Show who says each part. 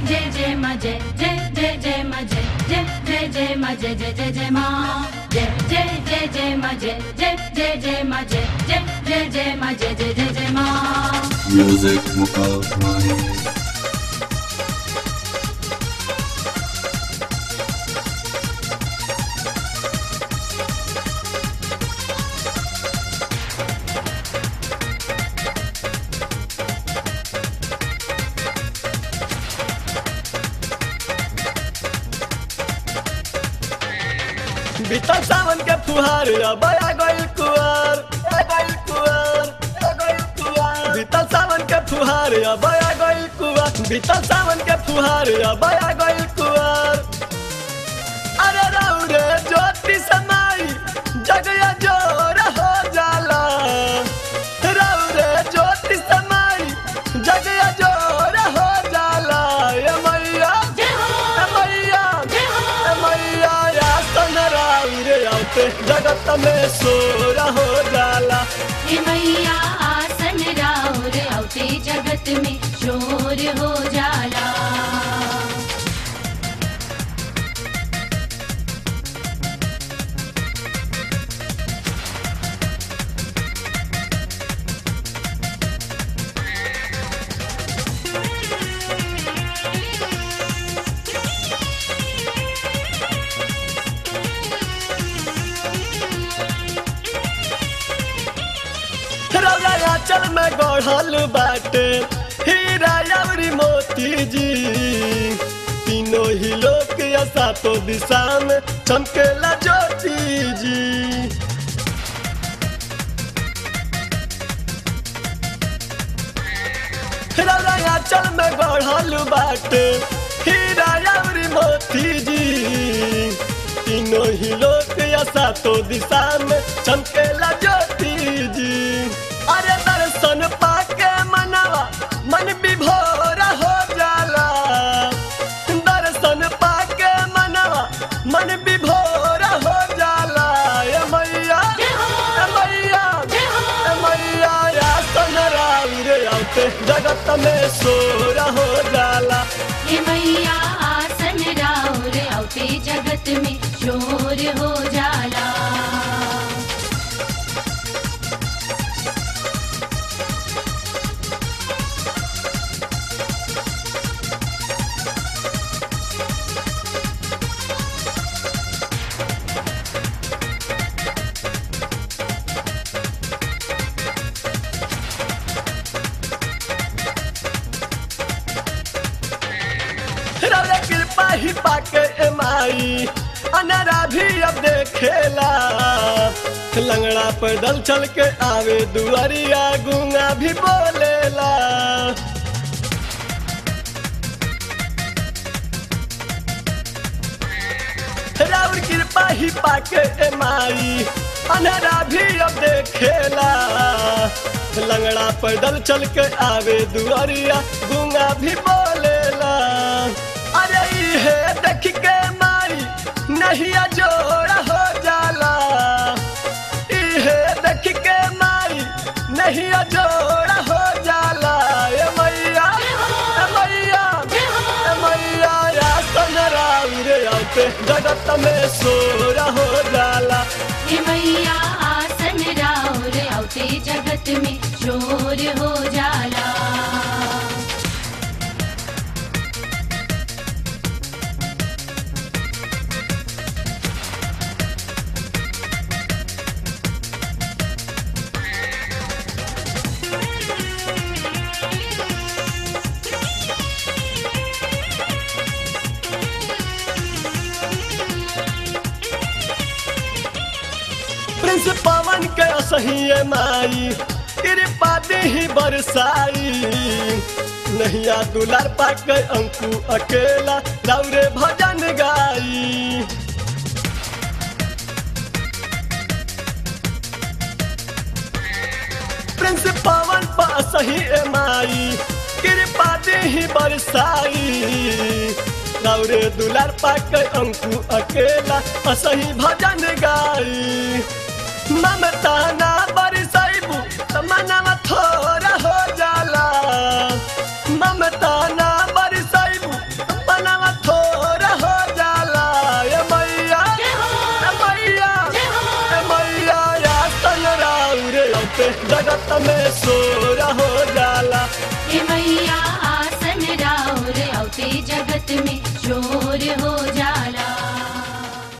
Speaker 1: जय जय मा जय जय जय जय मा जय जय जय जय मा जय जय जय जय मा जय जय जय जय मा जय जय जय जय मा जय जय जय जय मा जय जय जय जय मा
Speaker 2: Music Mukal Mani.
Speaker 3: बीतल सावन के फुहार अब आ गइल कुआर आ गइल कुआर आ गइल कुआर बीतल सावन के फुहार अब आ गइल कुआर बीतल सावन के फुहार अब आ गइल कुआर अरे रौरे ज्योति समाई जगया जोर हो जाला रौरे ज्योति समाई जगया जोर हो जाला ए मैया
Speaker 1: जय हो
Speaker 3: ए मैया
Speaker 1: जय हो
Speaker 3: ए मैया या सनराउरे आते जगत में सोरा हो जाला
Speaker 1: हे मैया आसन राउर औते जगत में शोर हो जाला
Speaker 3: रौरा चल में गढ़ल बाटे हीरा अवरी मोती जी तीनों ही लोक या सातों दिशा में चमकेला ज्योति जी रौरा चल में गढ़ल बाटे हीरा अवरी मोती जी तीनों ही लोक या सातों दिशा में चमकेला ज्योति जी अरे दर्शन पाके मनवा मन विभोर हो जाला दर्शन पाके मनवा मन विभोर हो जाला ए मैया
Speaker 1: जय हो
Speaker 3: ए मैया
Speaker 1: जय हो
Speaker 3: ए मैया या सनराउरे आते जगत में सोर हो जाला
Speaker 1: हे मैया आसन राउर औते जगत में शोर हो जाला
Speaker 3: रौरे कृपा ही पाके एमाई अनरा भी अब देखेला लंगड़ा पैदल चल के आवे दुआरिया गुंगा भी बोलेला राउर कृपा ही पाके एमाई अनरा भी अब देखेला लंगड़ा पैदल चल के आवे दुआरिया गुंगा भी बोलेला अरे इहे देख के माई नहीं जोड़ा हो जाला इहे देख के माई नहीं जोड़ा हो जाला ए मैया ए मैया
Speaker 1: जय हो
Speaker 3: ए मैया या सनराउरे आते जगत में सोरा हो जाला
Speaker 1: हे मैया आसन राउर औते जगत में शोर हो जाला
Speaker 3: प्रिंस पवन के सही माई कृपा ही बरसाई नैया दुलार पाके अंकु अकेला दौरे भजन गाई प्रिंस पवन पा सही माई कृपा ही बरसाई दौरे दुलार पाके अंकु अकेला असही भजन गाई ममता ना बरसाइबू त मनवा थोड़ा हो जाला ममता ना बरसाइबू पे जगत में सोर हो